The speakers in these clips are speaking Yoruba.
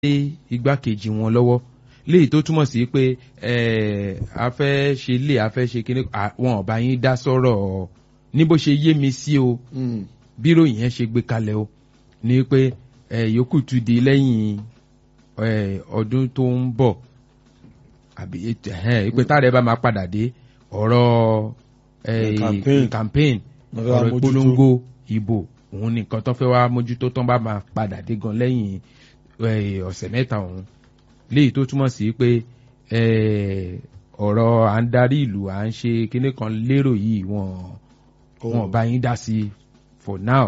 igbákejì wọn lọ́wọ́ léyìí tó túmọ̀ sí pé a fẹ́ ṣe lé a fẹ́ ṣe kíní wọn ò bá yín dá sọ̀rọ̀ ní bó ṣe yé mi sí o bírò yẹn ṣe gbé kalẹ̀ o ní pé yòókù tún di lẹ́yìn ọdún tó ń bọ̀ àbí ìpè tá a rẹ̀ bá máa padà dé ọ̀rọ̀ campaign ọ̀rọ̀ ìpolongo ìbò òun nìkan tó fẹ́ wá mójútó tán bá máa padà dé gan lẹ́yìn ọ̀sẹ̀ mẹ́ta ọ̀hún léyìí tó túmọ̀ sí pé ọ̀rọ̀ à ń darí ìlú à ń ṣe kinní kan lérò yìí wọ́n wọ́n bá yín dá sí for now.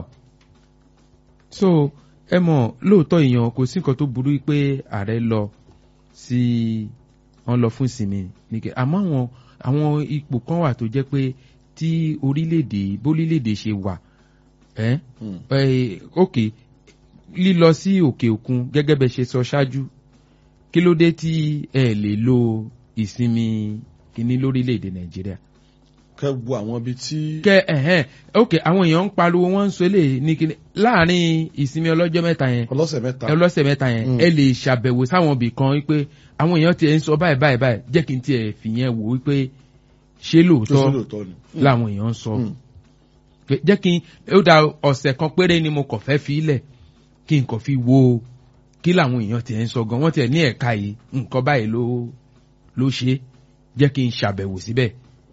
so ẹ mọ̀ lóòótọ́ èèyàn kò sí nǹkan tó burú pé ààrẹ lọ sí wọ́n lọ fún ìsinmi nìkẹ́ àmọ́ àwọn àwọn ipò kan wà tó jẹ́ pé tí orílẹ̀-èdè bórílẹ̀-èdè ṣe wà ẹ́ ok lílọ sí òkè òkun gẹ́gẹ́ bẹ́ ṣe sọ ṣáájú kí ló dé tí ẹ lè lo ìsinmi kíní lórílẹ̀‐èdè nàìjíríà. kẹ wo àwọn ibi tí. kẹ ẹhẹn ok àwọn èèyàn ń pariwo wọn ń sọ lè ní kíní láàrin ìsinmi ọlọ́jọ́ mẹ́ta yẹn ọlọ́sẹ̀ mẹ́ta ọlọ́sẹ̀ mẹ́ta yẹn ẹ lè ṣàbẹ̀wò sáwọn ibì kan wípé àwọn èèyàn tiẹ̀ ń sọ báyìí báyìí báyìí jẹ́ kí n tiẹ̀ fìyẹn wò wípé ṣé lóòótọ́ làwọn èèyàn ń sọ jẹ́ kí n ó da ọ̀sẹ̀ kan péré ni mo kàn fẹ́ fi ilẹ̀ kí n kàn fi wo kí làwọn èèyàn tiẹ̀ ń sọ gan wọ́n tiẹ̀ ní ẹ̀ka yìí nǹkan báyìí ló ló ṣe jẹ́ kí n ṣàbẹ̀wò síbẹ̀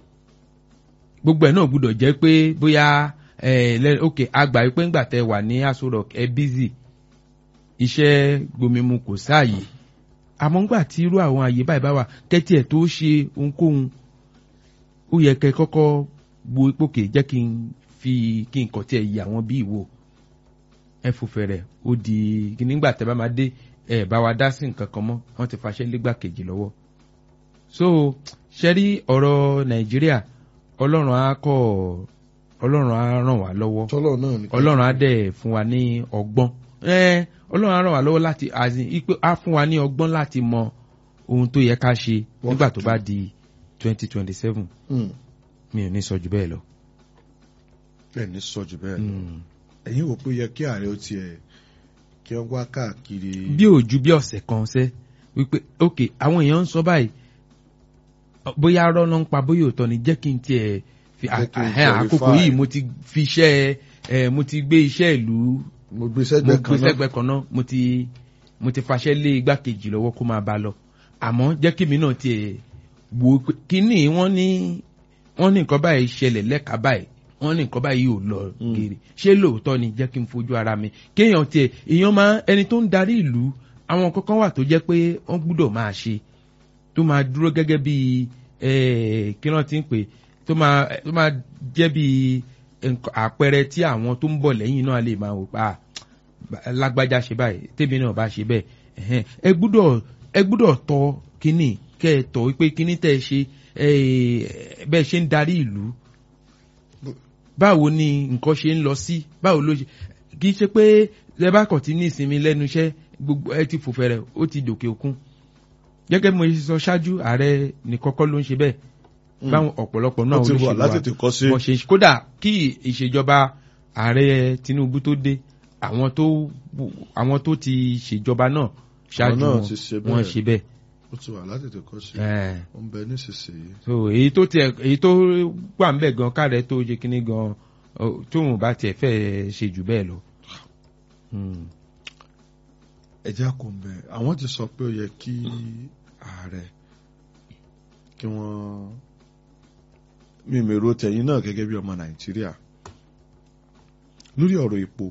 gbogbo ẹ̀ náà gbúdọ̀ jẹ́ pé bóyá ẹ ok àgbà yìí pé ńgbà tẹ wà ní aṣọ rock ẹ bízì iṣẹ́ gbomimu kò sáàyè àmọ́ ńgbà tí irú àwọn àyè báyìí bá wà kẹ́tì ẹ̀ tó ṣe ohunkóhun ó yẹ kẹ́ kọ́kọ́ wo ipòkè jẹ́ kí n fi kí n kàn tiẹ̀ yí àwọn bí ìwò ẹ fò fẹ̀rẹ̀ ó di nígbà tẹ́ bá máa dé ẹ bá wa dá sí nǹkan kan mọ́ wọ́n ti faṣẹ́ légbà kejì lọ́wọ́ so ṣẹ́rí ọ̀rọ̀ nàìjíríà ọlọ́run á kọ́ ọlọ́run á ràn wá lọ́wọ́ ọlọ́run á dẹ̀ fún wa ní ọgbọ́n ọlọ́run á ràn wá lọ́wọ́ láti á fún wa ní ọgbọ́n láti mọ ohun tó yẹ ká ṣe nígbà tó bá di twenty twenty seven mi ò ní sọ jù bẹ́ẹ̀ lọ. ẹ ní sọ jù bẹ́ẹ̀ lọ ẹ̀yin wò pé yẹ kí ààrẹ ó tiẹ̀ kí wọ́n wá káàkiri. bí ò ju bí ọ̀sẹ̀ kan ṣẹ́ wípé ok àwọn èèyàn ń sọ báyìí bóyá arọ́ ló ń pa bóyá òótọ́ ni jẹ́ kí n tiẹ̀ fi àkókò yìí mo ti fi iṣẹ́ ẹ mo ti gbé iṣẹ́ ìlú mo gbé sẹ́gbẹ́ kan náà mo ti mo ti faṣẹ́ lé igbákejì lọ́wọ́ kó máa bá lọ àmọ́ jẹ́ kí mi náà tiẹ̀ wò ó kíní wọ́n ní wọ́n ní nǹkan báyìí ṣẹlẹ̀ lẹ́ka báyìí wọ́n ní nǹkan báyìí ò lọ gèrè ṣé lóòótọ́ ni jẹ́ kí n fojú ara mi kéèyàn tiẹ̀ èèyàn máa ẹni tó ń darí ìlú àwọn kankan wà tó jẹ́ pé wọ́n gbúdọ̀ máa ṣe tó máa dúró gẹ́gẹ́ bí kí wọ́n ti ń pè tó máa tó máa jẹ́ bí àpẹẹrẹ tí àwọn tó ń bọ̀ lẹ́yìn náà lè máa wò pa lágbájá ṣe báyìí tèmi náà bá ṣe bẹ́ẹ̀ ẹ gbúdọ̀ ẹ gbúdọ̀ tọ́ kínní kẹ́ ẹ tọ́ wípé kínní tẹ́ ẹ ṣe bẹ́ẹ̀ ṣe ń darí ìlú báwo ni nǹkan ṣe ń lọ sí báwo ló ṣe kì í ṣe pé ẹ bá kàn tí ní ìsinmi lẹ́nu iṣẹ́ gbogbo ẹ ti fò fẹ̀rẹ̀ ó ti dòkè òkun gẹ́gẹ́ mo ṣe sọ ṣáájú ààrẹ ní kọ́kọ́ ló ń ṣe bẹ́ẹ̀ báwọn ọ̀pọ̀lọpọ̀ náà olóṣèlú wa wọ́n ṣe kódà kí ìṣèjọba ààrẹ Tinubu tó dé àwọn tó àwọn tó ti ṣèjọba náà ṣáájú wọn ṣe bẹ́ẹ̀ ó ti wà láti tètè kọ́ sí ó ń bẹ nísinsìnyí. so èyí tó tiẹ̀ èyí tó wà ń bẹ̀ gan káàrẹ̀ tó ṣe kínní gan tóun bá tiẹ̀ fẹ́ ṣe jù bẹ́ẹ̀ lọ. ẹ̀jẹ̀ kò ń bẹ̀ àwọn ti sọ pé ó yẹ kí ààrẹ kí wọ́n mímèrò tẹ̀yìn náà gẹ́gẹ́ bí ọmọ nàìjíríà lórí ọ̀rọ̀ epo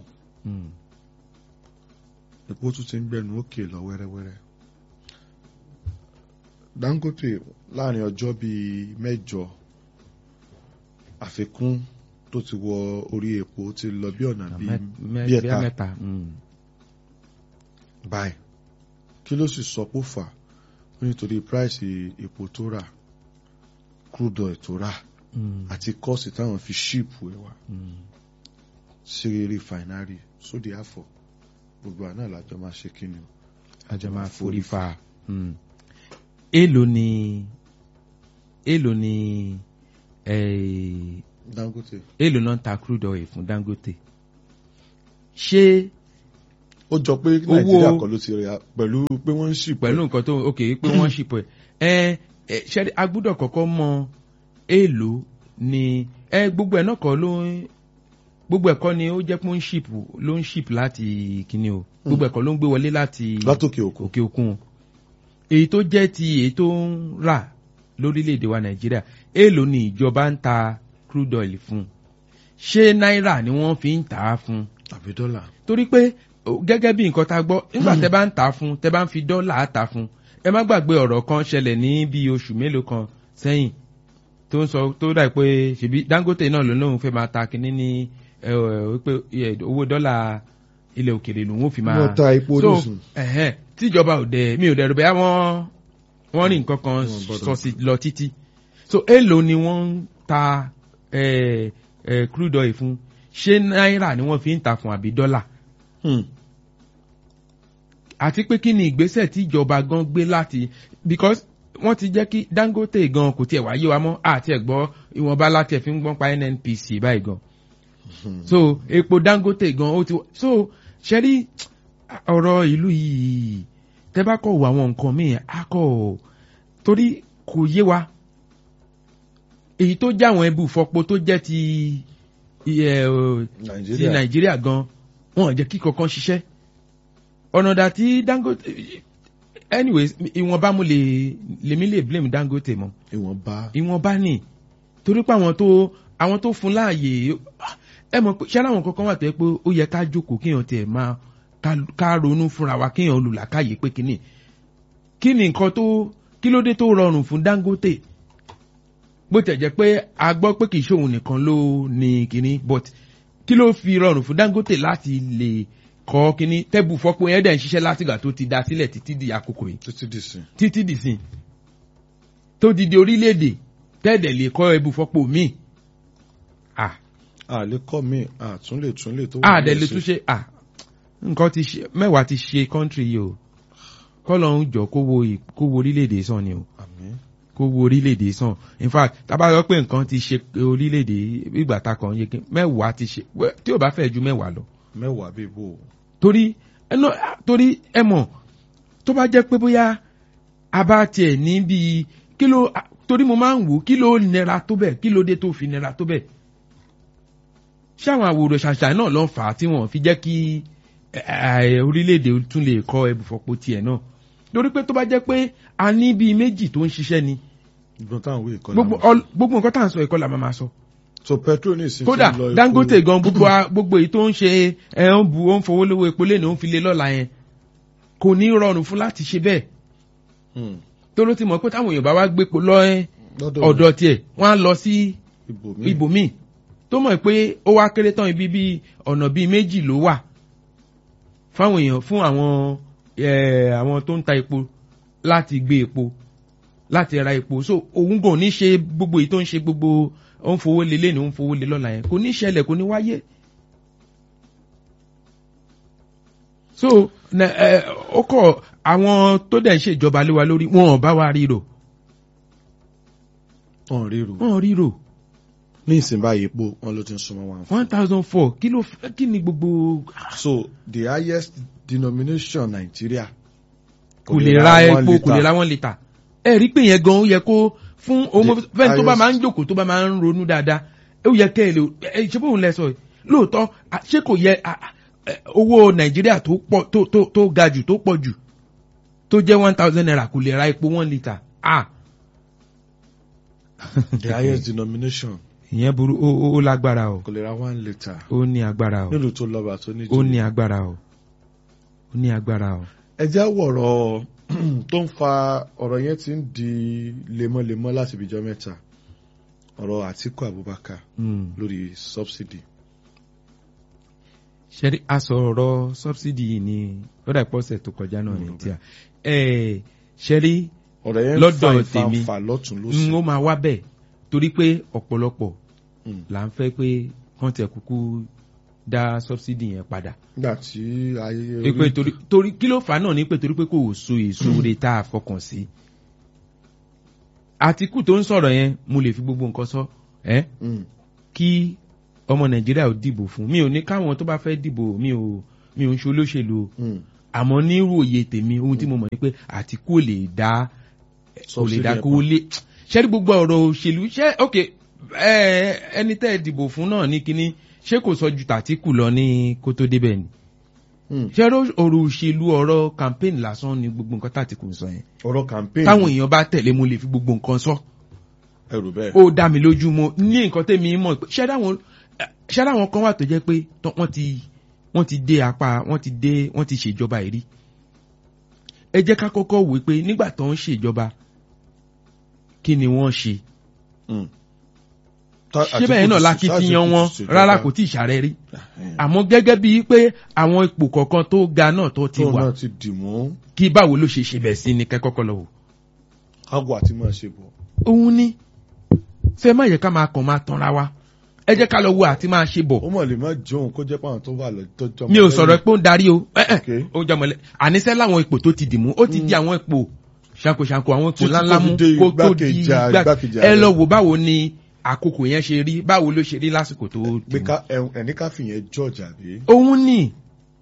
epo tún ti ń gbẹnu òkè lọ wẹ́rẹ́wẹ́rẹ́ Dangote láàrin ọjọ́ bíi mẹ́jọ àfikún tó ti wọ orí epo ti lọ bí ọ̀nà bíi ẹ̀ta báyìí kí ló sì sọ pé fà nítorí price epo tó rà crude oil tó rà àti kọ́ọ̀sì táwọn fi ṣíìpù ẹ̀ wá sí rìfàìnárì sódì àfọ̀ gbogbo àná làjọ máa ṣe kí ni. àjọ máa forí fa èèlò ni èèlò ni Dangote èèlò náà ta crude oil fún Dangote ṣé ó jọ pé nàìjíríà kọ́ ló ti rẹ̀ pẹ̀lú pé wọ́n ń ṣì pẹ̀lú nǹkan tó ok pé wọ́n ṣì pẹ̀ ẹ ẹ ṣẹ́rí agbúdọ̀ kọ́kọ́ mọ èèlò ni ẹ gbogbo ẹ̀ náà kọ́ ló ń gbogbo ẹ̀kọ́ ni ó jẹ́ pé ó ń ṣìp ló ń ṣìp láti kíní o gbogbo ẹ̀kọ́ ló ń gbé wọlé láti látòkè òkun òkè òkun èyí tó jẹ́ ti èyí tó ń rà lórílẹ̀‐èdè wa nàìjíríà èèlò ni ìjọba ń ta crude oil fún ṣé náírà ni wọ́n fi ń tà á fún tàbí dọ́là. torí pé gẹ́gẹ́ bí nǹkan tá a gbọ́ nígbà tẹ́ bá ń tà á fún tẹ́ bá ń fi dọ́là tà á fún ẹ má gbàgbé ọ̀rọ̀ kan ṣẹlẹ̀ ní bíi oṣù mélòó kan sẹ́yìn tó ń sọ tó dà pé ṣèbí dangote náà ló lóun fẹ́ máa ta kínní ní wípé owó dọ́là ilẹ̀ òkèrè lòun ò fi máa. wọ́n ta epo nísìn. tíjọba ò dẹ̀ mi ò dẹ̀ rò bẹ́ẹ̀ wọ́n wọ́n rí nǹkan kan sọ sí lọ títí so èèlò ni wọ́n ń ta crude oil fún ṣé náírà ni wọ́n fi ń ta fún àbí dọ́là. àti pé kí ni ìgbésẹ̀ tí ìjọba gan gbé láti because wọ́n ti jẹ́ kí dangote gan kò tiẹ̀ wáyé wa mọ́ àti ẹ̀gbọ́ ìwọ̀nba láti ẹ̀ fi ń gbọ́n pa nnpc báyìí gan. so epo dangote gan ó ti so ṣẹ́rí ọ̀rọ̀ ìlú yìí tẹ́ bá kọ̀ wọ àwọn nǹkan míì á kọ̀ torí kò yé wa èyí tó jẹ́ àwọn ẹbú fọpo tó jẹ́ ti ti nàìjíríà gan wọn jẹ́ kí kankan ṣiṣẹ́ ọ̀nà dà tí dangote anyways ìwọ̀nba mo lè lèmi lè blame dangote mọ́ ìwọ̀nba ìwọ̀nba ni torí pé àwọn tó àwọn tó fún láàyè ẹ mọ̀ pé ṣé àwọn kankan wà tó yẹ pé ó yẹ ká jókòó kéèyàn tiẹ̀ máa ká ronú fúnra wa kéèyàn olùlàkàyè pé kíni kí ni nǹkan tó kí ló dé tó rọrùn fún dangote bó tẹ̀ jẹ́ pé a gbọ́ pé kì í ṣòun nìkan ló ní kíní but kí ló fi rọrùn fún dangote láti lè kọ́ kíní tẹ́bù fọ́pọ̀ yẹn dẹ̀ ń ṣiṣẹ́ látìgbà tó ti da sílẹ̀ títí di àkókò yìí títí dì sí. títí dì sí tó di di orílẹ̀-èdè tẹ́ẹ̀dẹ̀ lè kọ́ ẹbù fọ́pọ̀ míì ah a lè kọ́ mi a tún lè tún lè tó. a dẹ̀ lè tún ṣe ah nǹkan ti ṣe mẹ́wàá ti ṣe kọ́ńtírì yìí o kọ́lọ́hún jọ kó wo kó wo orílẹ̀-èdè sàn ni o àmín kó wo orílẹ̀-èdè sàn in fact tábà yọ pé nǹkan ti ṣe orílẹ̀-èdè ìgbà ta kàn yé mẹ́wàá ti ṣe tí ò bá fẹ́ ju mẹ́wàá lọ. mẹ́wàá bíi bò. torí ẹnu torí ẹ mọ̀ tó bá jẹ́ pé bóyá a bá tiẹ̀ ní bíi kí ló torí mo máa ń wò kí ló nira tó bẹ̀ kí ló dé tó fi nira tó bẹ̀ ṣé àwọn àwòrán ṣàṣà náà ló ń fà á tí wọ́n fi jẹ́ kí orílẹ̀-èdè tún lè kọ́ ẹbùfọ̀pọ̀ tiẹ̀ náà torí pé tó bá jẹ́ pé a ní bíi méjì tó ń ṣiṣẹ́ ni gbogbo táwọn wí ìkọlà gbogbo máa sọ. gbogbo nǹkan tá à ń sọ ìkọlà máa ma sọ. so petrol ní ìsìn kódà tí ń lọ epo- dangote gan gbogbo a- gbogbo èyí tó ń ṣe ẹ ń bu ó ń fowó lówó epo lẹ́nu ó ń fi lé lọ́la yẹn kò ní rọrùn fún láti ṣe bẹ́ẹ̀ Hmm. tó ló ti mọ̀ pé táwọn èèyàn bá wá gbépo lọ ẹ lọ́dọ̀ ọ̀dọ̀ tiẹ̀ wọ́n á lọ sí ibòmíì ibòmíì tó mọ̀ pé ó wá kéré tán ibi bíi ọ̀nà bíi méjì ló wà fáwọn èèyàn fún àwọn ẹ, àwọn tó ń ta epo láti gbé epo láti ra epo so òun kò ní ṣe gbogbo èyí tó ń ṣe gbogbo ó ń fowó lé lẹ́nu ó ń fowó lé lọ́la yẹn kò ní ṣẹlẹ̀ kò ní wáyé. so na- ẹ, ó kọ àwọn tó dẹ̀ ń ṣèjọba lé wa lórí wọn ò bá wa ríro wọn ríro wọn ò ríro ní ìsìn báyìí epo wọn ló ti ń súnmọ́ one one thousand four kí ló f- kí ni gbogbo so the highest denomination Nigeria kò lè ra epo kò lè ra one litre ẹ rí pé yẹn gan ó yẹ kó fún ọmọ The fẹ́ni tó bá highest- máa ń jókòó tó bá máa ń ronú dáadáa ó yẹ kẹ́ ẹ lè ẹ ṣé bóun lẹ sọ yìí lóòótọ́ à, ṣé kò yẹ à, à, ẹ, owó nàìjíríà tó pọ̀ tó tó tó ga jù tó pọ̀ jù tó jẹ́ one thousand naira kò lè ra epo one litre ah the highest denomination ìyẹn burú ó ó- ó lágbára o kò lè ra one litre ó ní agbára o nílùú tó lọ́ba tó ní ó ní agbára o ó ní agbára o. ẹ já wọ̀rọ̀ tó ń fa ọ̀rọ̀ yẹn ti ń di lemọ́lemọ́ láti ibìjọ́ mẹ́ta ọ̀rọ̀ Àtíkù Abubakar Mm. lórí subsidy ṣẹ́rí aṣọ ọ̀rọ̀ subsidy yìí ni ó dà pọ́sẹ̀ tó kọjá náà ní Mm, tíà ẹ̀ ṣẹ́rí ọ̀rọ̀ yẹn ń Lọ́dọ̀ fa tèmi, ìfàǹfà lọ́tún n lósì ó máa wá bẹ́ẹ̀ torí pé ọ̀pọ̀lọpọ̀ Mm. là ń fẹ́ pé kán tẹ̀ kúkú dá subsidy yẹn padà. nígbà tí ayé Pé pé torí torí kí ló fà á náà ni pé torí pé kò so èso re tá a fọkàn sí. Àtìkù tó ń sọ̀rọ̀ yẹn mo lè fi gbogbo nǹkan sọ ẹ́ Mm. kí ọmọ Nàìjíríà ò dìbò fún mi ò ní káwọn tó bá fẹ́ dìbò mi ò mi ò ń ṣe olóṣèlú o àmọ́ nírú òye tèmi ohun tí mo mọ̀ ni pé Àtíkù ò lè dá kò lè dá kó lé ṣé gbogbo ọ̀rọ̀ òṣèlú ṣé ok ẹni tẹ́ ẹ dìbò fún náà ní kínní ṣé kò sọ ju tàtíkù lọ ní kó tó débẹ̀ ni ṣé ọ̀rọ̀ òṣèlú ọ̀rọ̀ campaign lásán ni gbogbo nǹkan tàtíkù ń sọ yẹn ọ̀rọ̀ campaign táwọn èèyàn bá tẹ̀lé mo lè fi gbogbo nǹkan sọ ẹrù bẹ́ẹ̀ ó dá mi lójú mo ní nǹkan tèmi mọ̀ pé ṣé dáwọn kan wà tó jẹ́ pé wọ́n ti wọ́n ti dé apá wọ́n ti dé wọ́n ti ṣèjọba ìrí ẹ jẹ́ ká kọ́kọ́ wò pé nígbà tó ń ṣèjọba kí ni wọ́n ṣe ṣé bẹ́ẹ̀ náà lákìtìyàn wọn rárá kò tí ì ṣàrẹ́ rí àmọ́ gẹ́gẹ́ bíi pé àwọn ipò kọ̀ọ̀kan tó ga náà tó ti wà kí báwo ló ṣe ṣe bẹ̀ sí ni kẹ́kọ́kọ́ lọ wò. àgọ́ àti máa ṣe bọ̀. òun ni ṣé má yẹ ká máa kàn máa tanra wa ẹ jẹ́ ká lọ wo àti máa ṣe bọ̀. ó mọ̀ lè má jọun kó jẹ́ pàwọn tó wà lọ́jọ́ mi ò sọ̀rọ̀ pé ó ń darí o ó jẹ́ mọ̀lẹ́ àníṣẹ́ láwọn ipò tó ti dì mú ó ti di àwọn ipò ṣankoṣanko àwọn ipò ńláńlá mú kó tó di igbákejì ẹ lọ wò báwo ni àkókò yẹn ṣe rí báwo ló ṣe rí lásìkò tó dì mú. ẹni ká fìyẹn george àbí. òun ni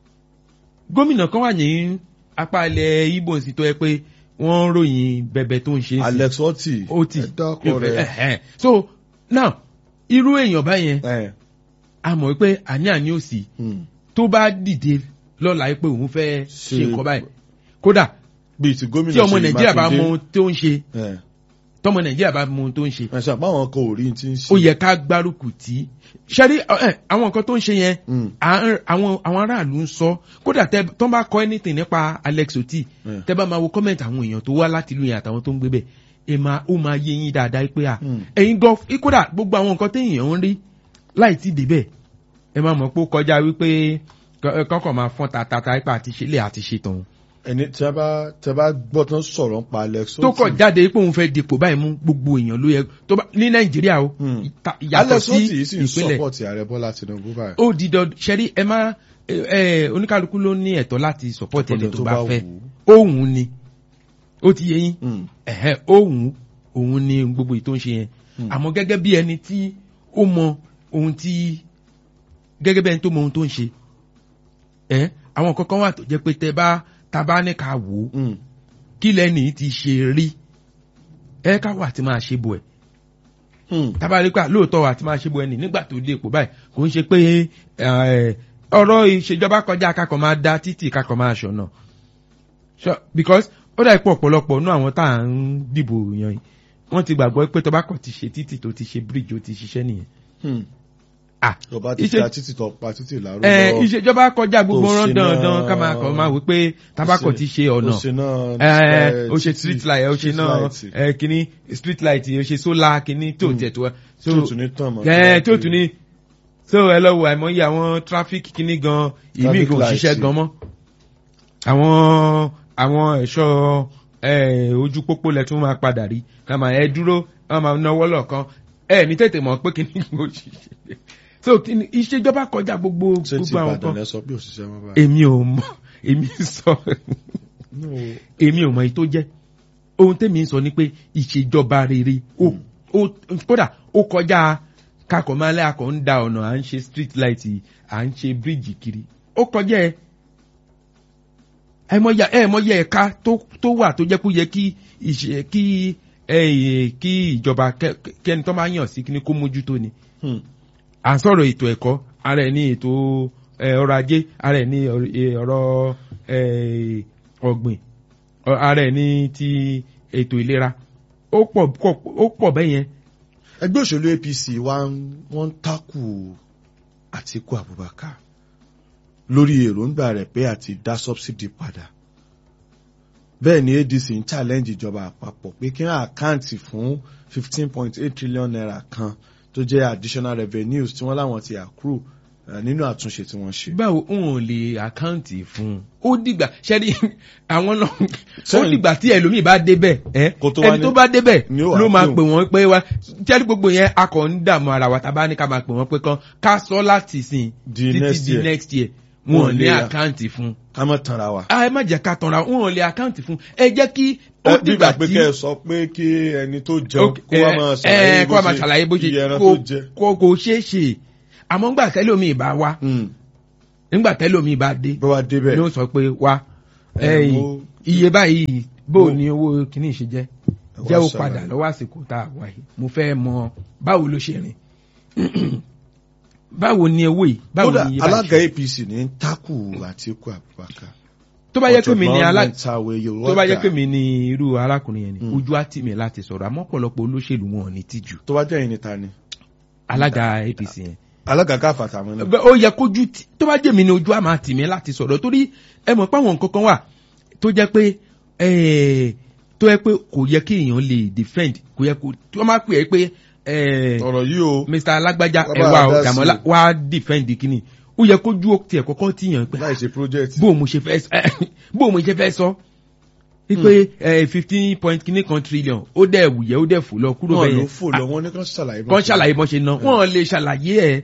gómìnà kan wà ní apá ilẹ̀ ibo sí tó yẹ pé wọ́n ròyìn bẹ̀bẹ̀ tó ń ṣe. alex oti oti ẹ dákọ rẹ. so now irú èèyàn báyẹn a mọ̀ pé àní àní ò sí tó bá dìde lọ́la pé òun fẹ́ ṣe nǹkan báyìí kódà bíi ti gómìnà tí ọmọ nàìjíríà bá mọ ohun tó ń ṣe tọmọ nàìjíríà bá mọ ohun tó ń ṣe. ẹ̀sà báwọn kan ò rí ti ń ṣe. ó yẹ ká gbárùkù tí ṣẹ́rí àwọn nǹkan tó ń ṣe yẹn àwọn aráàlú ń sọ kódà tó ń bá kọ́ anything nípa Alex Oti tẹ́ bá máa wo comment àwọn èèyàn tó wá láti ìlú yẹn àtàwọn tó ń gbé bẹ̀ ẹ máa ó máa yé yín dáadáa pé à ẹ̀yin gan kódà gbogbo àwọn nǹkan téèyàn ń rí láì tí débẹ̀ ẹ máa mọ̀ pé ó kọjá wípé kọ́kọ́ máa fọ́n tatata ipa àti ṣe lè àti ṣe tán. ẹni tí a bá tí a bá gbọ́ tán sọ̀rọ̀ nípa Alex Oti. tó kọ̀ jáde pé òun fẹ́ dipò báyìí mú gbogbo èèyàn ló yẹ tó bá ní Nàìjíríà o yàtọ̀ sí ìpínlẹ̀ Alex Oti sì ń sọ́pọ̀tì ààrẹ Bọ́lá Tinubu báyìí. ó di dọ ṣẹ́rí ẹ má oníkálukú ló ní ẹ̀tọ́ láti sọ́pọ̀tì ẹni tó bá fẹ́ òun ni ó ti yẹ yín òun òun ni gbogbo ètò ń ṣe yẹn àmọ́ gẹ́gẹ́ bí ẹni tí ó mọ ohun tí gẹ́gẹ́ bí ẹni tó mọ ohun tó ń ṣe ẹ àwọn kankan wà tó jẹ́ pé tẹ bá ta bá ní ká wò ó kí lẹ́nì ti ṣe rí ẹ ká wà tí máa ṣe bọ̀ ẹ̀ tábà rí pé lóòótọ́ wà tí máa ṣe bọ̀ ẹ̀ nì nígbà tó dé ipò báyìí kò ń ṣe pé ọ̀rọ̀ ìṣèjọba kọjá kakọ̀ máa da títì kakọ̀ máa ṣọ̀nà because ó dà pọ̀ ọ̀pọ̀lọpọ̀ nú àwọn tá à ń dìbò yan yìí wọ́n ti gbàgbọ́ pé tọ́ba kan ti ṣe títì tó ti ṣe bíríìjì ó ti ṣiṣẹ́ nìyẹn. ọba ti ta títì tó pa títì lárúbọ. ẹ ìṣèjọba kọjá gbogbo rán dandan ká máa kàn máa wí pé tabakọ ti ṣe ọ̀nà ó ṣe street light ó ṣe náà kíní street light ó ṣe solar kíní tó tẹ̀ tó. tí o tún ní tàn mọ́. tí o tún ní so ẹ lọ wo àìmọye àwọn traffic kíní gan ìmí kò ṣiṣẹ́ gan mọ́ àwọn àwọn ẹ̀ṣọ́ ojú pópó lẹ tún máa padà rí ká máa ẹ dúró wọn máa náwó lọ́ọ̀kan ẹ ní tètè mọ̀ pé kíní kò ṣiṣẹ́ so ìṣèjọba kọjá gbogbo gbogbo àwọn kan èmi ò mọ èmi sọ èmi ò mọ èyí tó jẹ́ ohun tèmi sọ ni pé ìṣèjọba rere kódà ó kọjá kakọ̀ máa lẹ́ akọ̀ ń da ọ̀nà à ń ṣe street light à ń ṣe bíríìjì kiri ó kọjá ẹ ẹ̀mọ́yẹ ẹ̀ka tó wà tó jẹ́ kó yẹ kí ìṣe kí kí ìjọba kẹ́ni tó máa yàn sí kí ni kó mójútó ni. à ń sọ̀rọ̀ ètò ẹ̀kọ́ ara ẹ̀ ní ètò ọrọ̀ ajé ara ẹ̀ ní ọ̀rọ̀ ọ̀gbìn ara ẹ̀ ní ti ètò ìlera ó pọ̀ bẹ́ẹ̀ yẹn. ẹgbẹ́ òṣèlú APC wọ́n ń takù Àtíkù Abubakar lórí èròǹgbà rẹ̀ pé àti dá subsidy padà bẹ́ẹ̀ ni ADC ń challenge ìjọba àpapọ̀ pé kí wọ́n àkáǹtì fún fifteen point eight trillion naira kan tó jẹ́ additional revenues tí wọ́n láwọn ti accrue nínú àtúnṣe tí wọ́n ṣe. báwo n ò lè àkáǹtì fún un ó dìgbà ṣẹ́rí àwọn náà ó dìgbà tí ẹlòmíì bá débẹ̀ ẹni tó bá débẹ̀ ló máa pè wọ́n pé wá ṣẹ́rí gbogbo yẹn a kàn ń dààmú ara wa tá a bá ní ká máa pè wọ́n pé kan ká sọ láti sìn títí di next year wọn ò ní àkáǹtì fún. ká má tanra wa. ẹ má jẹ́ ká tanra wọn ò lè àkáǹtì fún ẹ jẹ́ kí ó dìgbà tí. bí gbàgbé kẹ́ ẹ sọ pé kí ẹni tó jẹun kó wá máa ṣàlàyé bó ṣe iye ẹran tó jẹ. kò kò ṣeé ṣe àmọ́ gbà tẹ́lẹ̀ omi ìbá wa nígbà tẹ́lómi bá dé bó wá débẹ̀ ni ó sọ pé wá ẹ, ẹ̀yìn mo- iye báyìí bó mo- ni owó kìíní ṣe jẹ́ wá jẹ́ ó ṣàlàyé. padà lọ́wọ́ àsìkò tá a wà yìí mo fẹ́ mọ báwo ló ṣe rìn báwo ni owó yìí báwo kódà ni iye báyìí alága ṣe apc ní ń takù àtìkú abubakar tó bá yẹ pé mi ni alá tó tó bá yẹ pé mi ni irú arákùnrin yẹn ni ojú á tì mí láti sọ̀rọ̀ àmọ́ ọ̀pọ̀lọpọ̀ olóṣèlú wọn ò ní tìjú tó bá jẹ́ ìní ta ni alága apc yẹn alága káfà tàwọn náà Bẹ́- ó yẹ kójú tí- tó bá jẹ́ mi ni ojú á máa tì mí láti sọ̀rọ̀ torí ẹ mọ̀ pé àwọn nǹkan kan wà tó jẹ́ pé eh, tó yẹ pé kò yẹ kí èèyàn lè defend kò yẹ kó tí wọ́n máa pè é pé eh, ọ̀rọ̀ yìí o mr alágbájá Wá ẹ bá wá a o dá sí dàmọ́lá i. wá defend kínní ó yẹ kójú tiẹ̀ kọ́kọ́ tìyàn pé láì ṣe project bó o mo ṣe fẹ́ sọ- bó o mo ṣe fẹ́ sọ wípé fifteen point kínní kan trillion ó dẹ̀ wùyẹ́ ó dẹ̀ fò lọ kúrò wọn bẹ́ẹ̀ ló yẹn fò lọ wọn ní kàn ṣàlàyé bá kàn ṣe- ṣàlàyé bọ́n ṣe ná wọ́n lè ṣàlàyé ẹ̀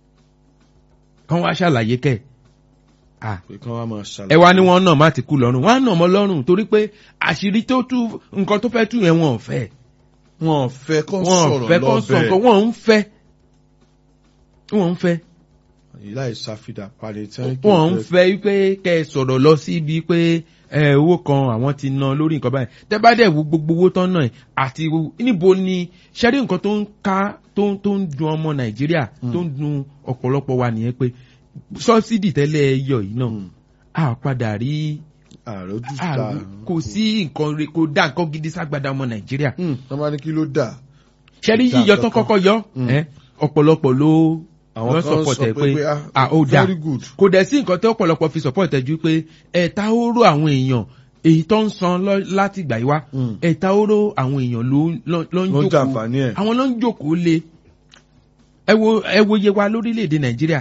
kàn wá ṣàlàyé kẹ̀ ah pé kán wá máa ṣàlàyé ẹ wá ní wọn náà má ti kú lọ́rùn wọn á nà mọ́ lọ́rùn torí pé àṣírí tó tú nǹkan tó fẹ́ tú yẹn wọn ò fẹ́ wọn ò fẹ́ kán wọn ò sọ̀rọ̀ fẹ́ kàn sọ nǹkan lọ́bẹ̀ wọn ń fẹ́ wọn ń fẹ́ láì ṣàfihàn parí tí wọ́n wọn ń fẹ́ wípé kẹ́ ẹ sọ̀rọ̀ lọ síbi pé ẹ owó kan àwọn ti ná lórí nǹkan báyìí tẹ́ bá dẹ̀ wo gbogbo owó tán náà àti wo- níbo ni ṣẹ́rí nǹkan tó ń ká tó ń tó ń dun ọmọ nàìjíríà tó ń dun ọ̀pọ̀lọpọ̀ wa nìyẹn pé sọ́bsidì tẹ́lẹ̀ yọ yìí náà a padà rí ààrẹ ojú a- ta kò sí nǹkan re- kò dá nǹkan gidi ságbádá ọmọ nàìjíríà wọ́n bá ní kí ló dà ṣẹ́rí Dá yíyọ tán kankan. kọ́kọ́ yọ Mm. ẹ́, ọ̀pọ̀lọpọ̀ ló àwọn lọ kan support sọ ẹ pé pé pé ah ó dáa very good kò dẹ̀ sí nǹkan tó ọ̀pọ̀lọpọ̀ fi support ẹ̀ ju pé ẹ̀ta oró àwọn èèyàn èyí tó ń san lọ- láti ìgbà yìí wá Mm. ẹ̀ta oró àwọn èèyàn ló ló- ló ń ló ń jókòó jàǹfààní ẹ̀ àwọn ló ń jókòó lé ẹ wo ẹ wo iye wa lórílẹ̀‐èdè nàìjíríà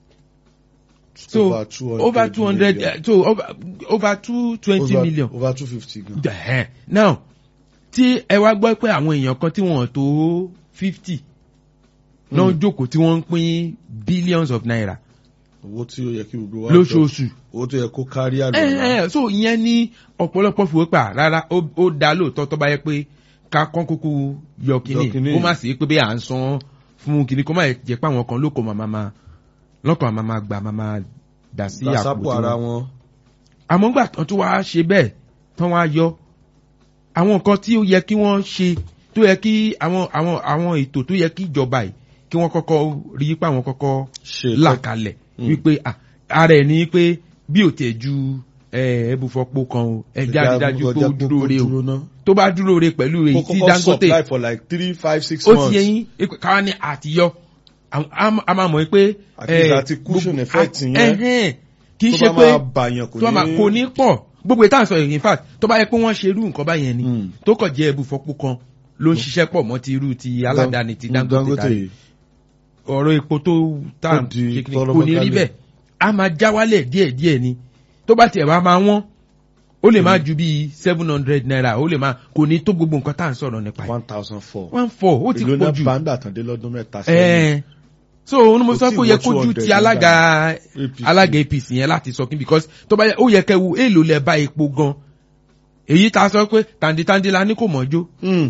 so over two hundred over two hundred so over over two twenty million over two fifty gan Ẹ̀hẹ́n. now tí ẹ wá gbọ́ pé àwọn èèyàn kan tí wọ́n tó fifty náà Mm. jókòó tí wọ́n ń pín billions of naira owó tí ó yẹ kí gbogbo wa lóṣooṣù. owó tó yẹ kó kárí àlọ́ ẹ ẹ so ìyẹn ní ọ̀pọ̀lọpọ̀ fìwé pa rárá ó ó dá lóòótọ́ tó bá yẹ pé ká kán kúkú yọ Yọ kínní kínní. kó má sì pé bí à ń san fún kínní kó má jẹ́ pé àwọn kan lóko màmá ma lọ́kàn màmá ma gbà màmá dà sí àpò lásàpò tí ara wọn. wọn àmọ́ gbà tán tó wá ṣe bẹ́ẹ̀ tán wá yọ àwọn nǹkan tí ó yẹ kí wọ́n ṣe tó yẹ kí àwọn àwọn àwọn ètò tó yẹ kí ìjọba yìí kí wọ́n kọ́kọ́ rí pé àwọn kọ́kọ́ ṣe là kalẹ̀ Mm. wípé ah, ara ẹ̀ ní pé bí ò tẹ̀ ju ẹbùfọ́pọ̀ kan o ẹja rí dájú pé ó dúró re o tó bá dúró re pẹ̀lú èyí tí dangote supply for like three five six ó months ti yẹyin ipe káwa ní àtiyọ àwọn- a a máa mọ̀ pé At least àti cushion effect yẹn. ẹ̀hẹ́n, kì í tó ṣe bá pé máa bàyàn kò tó máa kò ní pọ̀ gbogbo ìta sọ in fact tó bá yẹ pé wọ́n ṣe irú nǹkan báyẹn ni Mm. tó kàn jẹ́ ẹbùfọ́pọ̀ kan ló ń ṣiṣẹ́ pọ̀ mọ́ ti irú ti aládàáni ti dangote tàbí ọ̀rọ̀ epo tó tà Tó di ṣe kìíní, tọrọ kò ní rí mọ́kálẹ̀. bẹ́ẹ̀ a máa já wálẹ̀ díẹ̀díẹ̀ ni tó bá tiẹ̀ wá máa wọ́n ó lè máa ju bíi seven hundred naira ó lè máa kò ní tó gbogbo nǹkan tá à ń sọ̀rọ̀ nípa ẹ̀ one thousand four one four ó ti èlò pọ̀ náà jù bàńdà tàn dé lọ́dún mẹ́ta sẹ́yìn ẹ̀ẹ́n so òun ni mo Kò sọ tí pé ó ì yẹ wọ kójú 200 ti alága APC. alága apc yẹn láti sọ kí because tó bá yẹ ó yẹ kẹ́ wo èèlò lẹ bá epo gan èyí tá a sọ pé tàǹdìtàǹdì la ní kò mọ́jó Mm.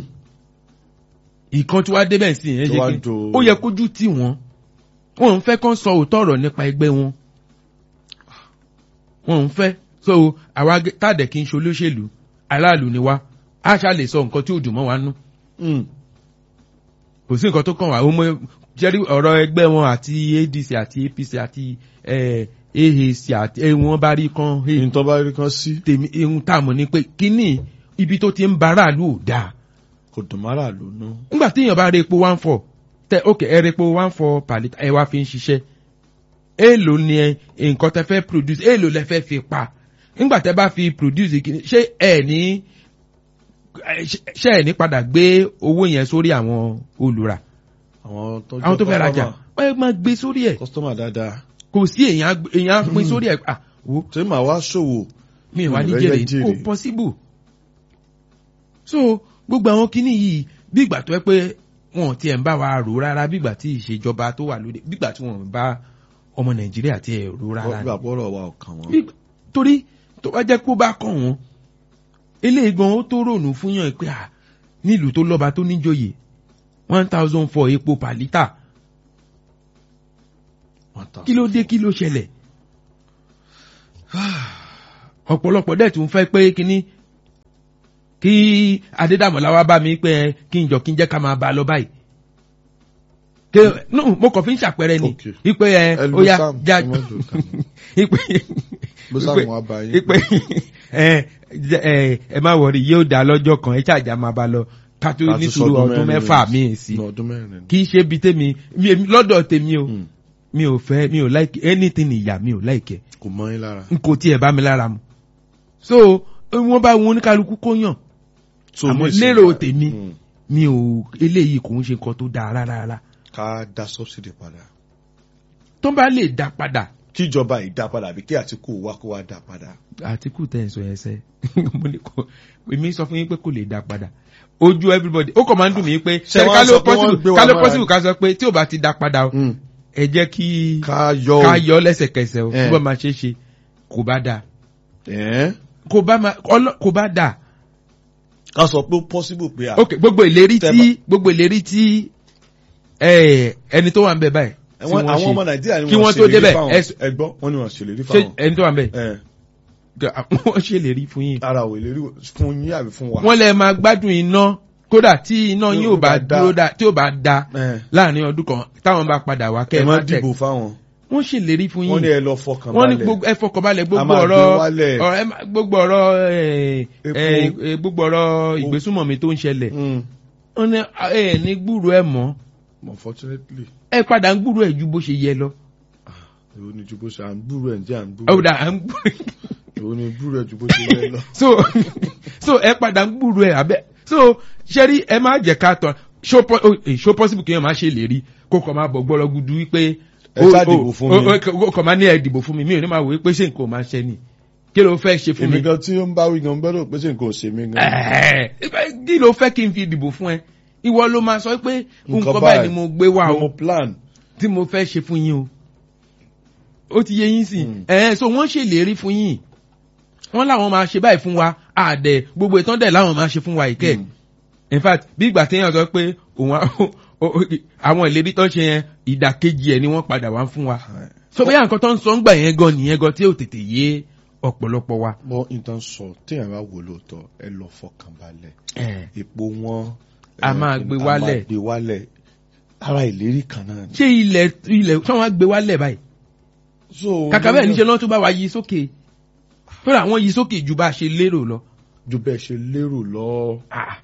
ìkan tí wàá débẹ̀ sí yẹn Tó ṣe wá kí do- ó yẹ kójú tì wọ́n wọn ń fẹ́ kán sọ òótọ́ ọ̀rọ̀ nípa ẹgbẹ́ wọn wọn ń fẹ́ so àwa gẹ- tàdé kí n ṣe olóṣèlú aráàlú ni wá a ṣá lè sọ nǹkan tí ò dùn mọ́ wa nú Mm. kò sí nǹkan tó kàn wá ó mọ jẹ́rí ọ̀rọ̀ ẹgbẹ́ wọn àti adc àti apc àti eh, aac àti eh, wọn bá rí kan hey, ní tó bá rí kan sí tèmi ihun tá a mọ̀ ni pé kínní ibi tó ti ń ba aráàlú ò dáa kò dùn mọ́ra lónú nígbà tí èèyàn bá rí epo one four tẹ ok ẹ rí epo one four per litre ẹ wá fi ń ṣiṣẹ́ èèlò ni ẹ nǹkan tẹ fẹ́ produce èèlò lẹ fẹ́ fi pa nígbà tẹ bá fi produce kìíní ṣé ẹ ní ẹ, ṣé- ṣé ẹ ní padà gbé owó yẹn sórí àwọn olùrà àwọn tó àwọn tó fẹ́ rajà ẹ máa gbé sórí ẹ̀ kọ́sítọ́mà dáadáa kò sí èèyàn á- èèyàn á pín sórí ẹ̀ ah wo tí màá wá ṣòwò mi wà ní Ìrẹ́jẹ jèrè jèrè. kò possible so gbogbo àwọn kinní yìí bí ìgbà tó yẹ pé wọn tiẹ̀ ń bá wa rò rárá bí ìgbà tí ìṣèjọba tó wà lóde bí ìgbà tí wọn bá ọmọ nàìjíríà tiẹ̀ rò rárá ni. gbà bọ́rọ̀ wa ọ̀kan wọn Bí- torí tó bá jẹ́ kó bá kàn wọ́n eléyìí gan ó tó rònú fún yàn pé à nílùú tó lọ́ba tó níjòyè one thousand four epo per litre kí ló dé kí ló ṣẹlẹ̀ ọ̀pọ̀lọpọ̀ dẹ̀ tún fẹ́ pé kíní kí adédàmọ̀lá wá bá mi pé ẹ, kí n jọ kí n jẹ́ ká máa bá a lọ báyìí. Ké no mo kàn fi ń ṣàpẹẹrẹ ni Okay. ipe ẹ ẹ ó lo yá Sam, já ẹ má lo Sam. ipe bó sáà wọn bá yín ipe ẹ ẹ ẹ má wọrí yóò dá lọ́jọ́ kan ẹ ṣàjà máa bá a lọ ká tó Ká tún nítorí sọdún ọdún mẹ́rin mẹ́fà mẹ́rin. míì sí ní ọdún mẹ́rin ni. kì í ṣe bi tèmi mi èmi- lọ́dọ̀ tèmi o Mm. mi ò fẹ́ mi ò like anything ìyá mi ò like ẹ̀ kò mọ́ yín lára. n kò tiẹ̀ bá mi lára mu so wọ́n bá wọn oníkálukú kó yàn So, àmọ́ nísìnyí, lérò tèmi mm, mi ò eléyìí kò ń ṣe nǹkan tó dáa rárá rárá ká dá subsidy padà. tó bá lè dá padà kíjọba ìdá padà àbí kí àtìkù wá kó wá dá padà. àtìkù tẹ̀ ń sọ yẹn sẹ́ mo ní kò èmi sọ fún yín pé kò lè dá padà ojú everybody ó kàn máa ń dùn mí pé Ṣé ṣé wọ́n ká sọ ló pé wọ́n gbé possible wa ká ló mọ́ra possible ká sọ pé tí ò bá ti dá padà o ẹ jẹ́ kí ká yọ ká yọ lẹ́sẹ̀kẹsẹ̀ o Eh. bí wọ́n máa ṣe é ṣe kò bá dáa ẹ̀ kò bá máa ọlọ́ kò bá dáa ká sọ pé ó possible pé à. ok gbogbo ìlérí Tẹ́ tí gbogbo ìlérí tí ẹ, ẹni tó wà ń bẹ báyìí tí àwọn wọ́n àwọn ọmọ ṣe nàìjíríà ni kí wọ́n wọ́n tó ṣèlérí débẹ̀, fáwọn ẹ- ẹgbọ́ wọ́n ní wọ́n ṣèlérí ṣe fáwọn. ẹni tó wà ń bẹ ẹ̀ wọ́n ṣèlérí fún yín ara ò ìlérí fún yín àbí fún wa. wọ́n lè máa gbádùn iná kódà tí iná Tí yín ò ò bá bá dá. dúró dá tí ò bá dá ẹ̀ láàrin ọdún kan táwọn bá padà wá kẹ́ ẹ ẹ má má tẹ̀ dìbò fáwọn. wọ́n ṣèlérí fún wọ́n ní yín ẹ lọ fọkàn wọ́n ní balẹ̀. gbogbo ẹ fọkànbalẹ̀ A gbogbo máa gbé ọ̀rọ̀ wálẹ̀. ọ̀rọ̀ ẹ má- gbogbo ọ̀rọ̀ ẹ, Epo. ẹ, ẹ, gbogbo ọ̀rọ̀ ìgbésùmọ̀mí tó ń ṣẹlẹ̀ Mm. wọ́n ní ẹ ní gbúrò ẹ mọ́ unfortunately ẹ padà ń gbúrò ẹ ju bó ṣe yẹ lọ. èwo ni ju bó ṣe à ń búrú ẹ̀ ń jẹ́ à ń búrú ọ̀dà à ń gbúrò èwo ni búrú ẹ̀ ju bó ṣe yẹ lọ. so so ẹ padà ń gbúrò ẹ abẹ so ṣẹ́rí ẹ má jẹ́ ká tọ̀ ṣó pọ- ó- eh, ṣó possible kí ẹ má ṣe lè rí kó kàn máa bọ̀ gbọ́dọ̀ gudu wípé Ẹ ṣáà dìbò fún mi. ó kàn máa ní ẹ dìbò fún mi mi ò ní máa wò wípé ṣé nǹkan ò máa ṣe ni kí ló fẹ́ ṣe fún èmi mi gan tí ó ń bá wí gan gbọ́dọ̀ pé ṣe nǹkan ò ṣe mí gan. Ẹ̀ẹ́, kí ló fẹ́ kí n fi dìbò fún ẹ ìwọ ló máa sọ pé Nǹkan nǹkan báyìí báyìí ni mo gbé wá Mo o mo plan. tí mo fẹ́ ṣe fún yín o ó ti yé yín sí Mm. ẹ̀ẹ́ so wọ́n ṣèlérí fún yín wọ́n láwọn máa ṣe báyìí fún wa àdẹ̀ gbogbo ìtàn dẹ̀ láwọn máa ṣe fún wa ìkẹ́ Mm. in fact bí ìgbà téèyàn sọ pé òun á- o- o- àwọn ìlérí tó ń ṣe yẹn ìdàkejì ẹ̀ ni wọ́n padà wá fún wa so bóyá nǹkan tó ń sọ ń gbà yẹn gan nìyẹn gan tí ò tètè yé ọ̀pọ̀lọpọ̀ wa. bọ́ nǹkan sọ téèyàn bá wò lóòótọ́ ẹ lọ fọkàn balẹ̀ Ẹ̀ẹ́, epo wọn. A eh, máa gbé a wálẹ̀. máa gbé wálẹ̀ ara ìlérí kan náà ni. ṣé ilẹ̀ ilẹ̀ tí wọ́n á gbé wálẹ̀ báyìí so kàkà bẹ́ẹ̀ níṣẹ́ lọ́n tún bá wa yí sókè fúnra àwọn yí sókè ju bá a ṣe lérò lọ. ju bẹ́ẹ̀ ṣe lérò lọ. Ah.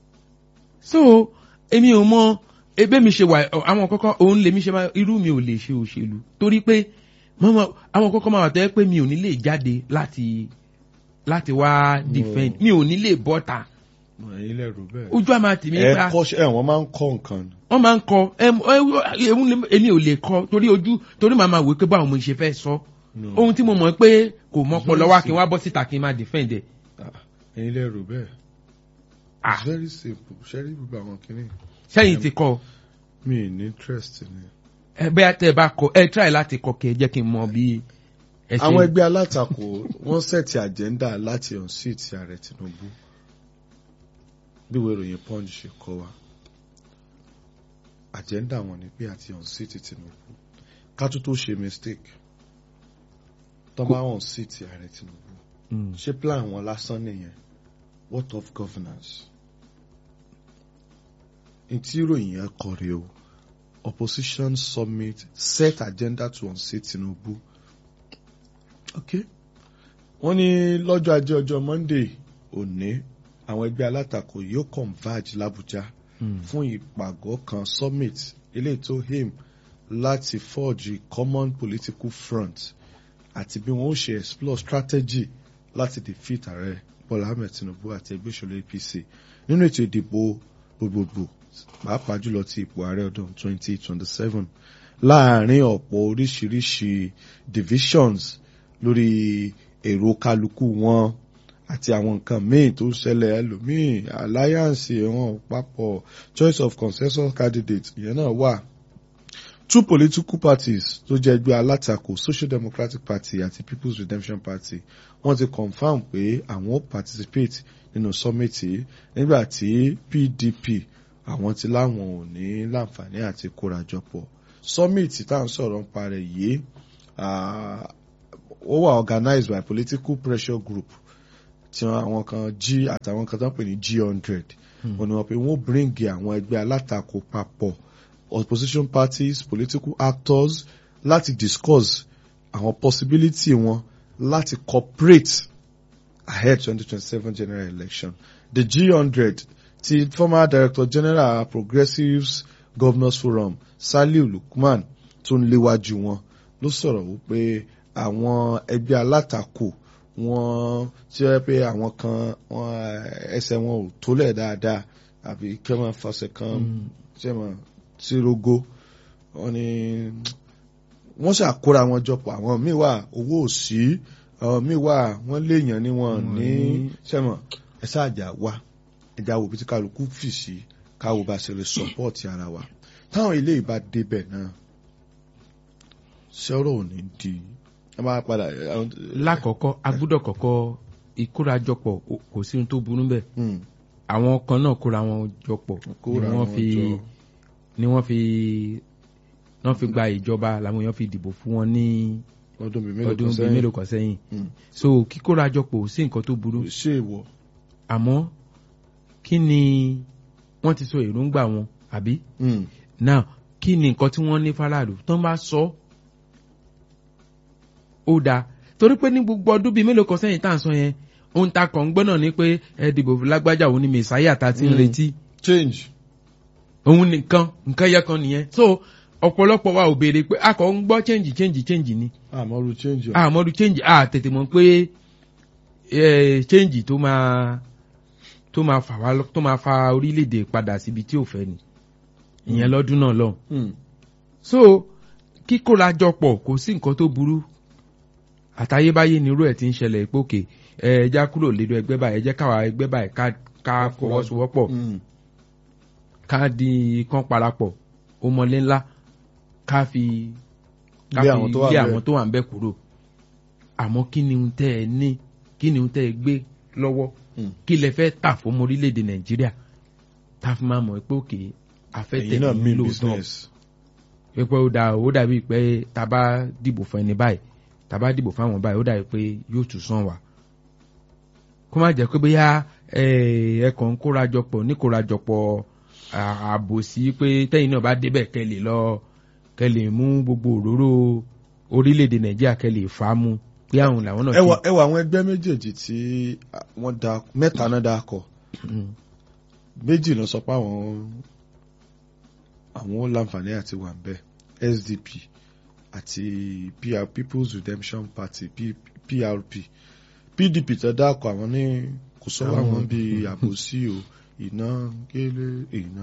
so èmi ò mọ ebe mi ṣe wà ọ, àwọn kọ́kọ́ òun lèmi ṣe máa irú mi ò lè ṣe òṣèlú torí pé mọ́mọ́ àwọn kọ́kọ́ máa wà tẹ́ pé mi ò ní lè jáde láti láti wá defend mi ò ní lè bọ́ta ẹ̀yin lẹ́rù bẹ́ẹ̀. ojú àmà tì mí ẹ pa kọ́ ẹ wọ́n máa ń kọ́ nǹkan ni. wọ́n máa ń kọ ẹm- ẹ- ẹ̀hún lè- èmi ò lè kọ torí ojú torí màá máa wò pé báwo mo ṣe fẹ́ sọ No. ohun tí mo mọ̀ pé kò mọ́pọ̀ lọ́wọ́ kí n wá bọ́ síta kí n máa defend ẹ̀ Ah, ẹ̀yin lẹ́rù bẹ́ẹ̀. Ah. it's very simple ṣẹ́rí gbogbo àwọn kìíní. sẹ́yìn ti kọ́ mi ì ní interest ni. ẹ bẹ́ẹ̀ tẹ́ ẹ bá kọ ẹ try láti kọ kí ẹ jẹ́ kí n mọ bí ẹ ṣe àwọn ẹgbẹ́ alátakò wọ́n sẹ̀tì àjẹ́ndà láti unseat ààrẹ Tinubu bí ìwé ìròyìn punch ṣe kọ wa àjẹ́ndà wọn ni pé àti unseat Tinubu ká tó tó ṣe mistake tó bá unseat ààrẹ Tinubu Mm. ṣé plan wọn lásán nìyẹn what of governance ntí ìròyìn yẹn kọ rèé o opposition summit set agenda to unseat Tinubu okay wọ́n ní lọ́jọ́ ajé ọjọ́ Monday òní àwọn ẹgbẹ́ alátakò yóò converge l'Abuja Mm. fún ìpàgọ́ kan summit eléyìí tó aim láti forge common political front àti bí wọ́n ó ṣe explore strategy láti defeat ààrẹ Bọ́lá Ahmed Tinubu àti ẹgbẹ́ òṣèlú APC nínú ètò ìdìbò gbogbogbò pàápàá jùlọ ti ipò ààrẹ ọdún 2027 láàárín ọ̀pọ̀ oríṣiríṣi divisions lórí èrò kálukú wọn àti àwọn nǹkan míì tó ṣẹlẹ̀ ẹlòmíì alliance wọn papọ̀ choice of consensus candidate ìyẹn náà wà two political parties tó jẹ́ ẹgbẹ́ alátakò social democratic party àti people's redemption party wọ́n ti confam pé àwọn ó participate nínú summit yìí nígbà tí pdp àwọn ti láwọn ò ní láǹfààní àti kórajọpọ̀ summit tá à ń sọ̀rọ̀ nípa rẹ̀ yìí ah, ó wà organized by political pressure group tí wọn àwọn kan G àtàwọn kan tó ń pè ní G hundred wọn ni wọn pe wọn bring àwọn ẹgbẹ́ alátakò papọ̀ opposition parties political actors láti discuss àwọn possibility wọn láti cooperate ahead twenty twenty seven general election the G hundred ti former director general progressives governors forum Saliu Lukman tó ń léwájú wọn ló sọ̀rọ̀ wípé àwọn ẹgbẹ́ alátakò wọn tí wọ́n pé àwọn kan wọn ẹsẹ̀ wọn ò tólẹ̀ dáadáa àbí kí wọ́n fọṣẹ kan ṣe mọ̀ sí rogo wọn ni wọ́n ṣàkóra wọn jọpọ̀ àwọn míì wà owó òsì àwọn míì wà wọ́n léèyàn ní wọn ní ṣẹ́mọ̀ ẹ ṣáàjà wá ẹja wo bí tí kálukú fì sí káwo bá ṣe lè sọpọ́ọ̀tì ara wa táwọn ilé ìbá débẹ̀ náà ṣọ́rọ̀ ò ní di ẹ máa padà. lákọ̀ọ́kọ́ a gbọ́dọ̀ kọ́kọ́ ìkórajọpọ̀ kò sí ohun tó burú bẹ́ẹ̀ àwọn kan náà kóra wọn jọpọ̀ ni wọ́n fi ni wọ́n fi wọ́n fi gba ìjọba làwọn èèyàn fi dìbò fún wọn ní ọdún bíi mélòó kan sẹ́yìn so kíkórajọpọ̀ ò sí nǹkan tó burú ṣé ìwọ. àmọ́ kí ni wọ́n ti sọ èròǹgbà wọn àbí now kí ni nǹkan tí wọ́n ní faraàlú tó ń bá sọ ó dáa torí pé ní gbogbo ọdún bíi mélòó kan sẹ́yìn tá à ń sọ yẹn ohun ta kàn ń gbọ́ náà ni pé ẹ dìbò lágbájá òun ni mẹ̀sáyà ta ti ń retí. change. òun nìkan nǹkan yẹ kan nìyẹn so ọ̀pọ̀lọpọ̀ wa ò béèrè pé a kàn ń gbọ́ change change change ni. àmọ́rú change. àmọ́rú change a tètè mọ̀ pé change tó máa tó máa fà wá tó máa fa orílẹ̀-èdè padà síbi tí ò fẹ́ ni ìyẹn lọ́dún náà lọ. so kíkóra jọpọ̀ kò sí nǹkan tó burú àtayébáyé nírú ẹ̀ ti ń ṣẹlẹ̀ ìpòkè ẹ já kúrò lédò ẹgbẹ́ báyìí ẹ jẹ́ káwa ẹgbẹ́ báyìí ká fọwọ́sowọ́pọ̀ ká di kán parapọ̀ ó mọlé ńlá ká fi ká fi lé àwọn tó wà ń bẹ̀ kúrò àmọ́ kí ni ń tẹ́ ẹ ní kí ni ń tẹ́ ẹ gbé lọ́wọ́ kí lẹ fẹ́ tà fún ọmọ orílẹ̀-èdè nàìjíríà tá a fi máa mọ̀ pé òkè afẹ́tẹ̀ ní lóòótọ́ pé ó dà ó dàbí pé tá a bá dìbò fún ẹni báyìí tá a bá dìbò fún àwọn báyìí ó dàbí pé yóò tún sàn wá kó má jẹ́ pé bóyá ẹ̀ẹ̀kan kórajọpọ̀ ní kórajọpọ̀ àbòsí pé tẹ́yìn náà bá débẹ̀ kẹ́ lè lọ kẹ́ lè mú gbogbo òróró orílẹ̀-èdè nàìjíríà kẹ́ lè fà á mú pé àwọn làwọn náà. ẹwà ẹwà àwọn ẹgbẹ́ méjèèjì tí wọ́n da mẹ́ta náà dá kọ méjì lọ sọ pé àwọn àwọn láǹfààní àti wà ń bẹ SDP àti PR People's Redemption Party PRP PDP tó dákọ àwọn ní kò sọ àwọn bíi àbòsí o iná kélé iná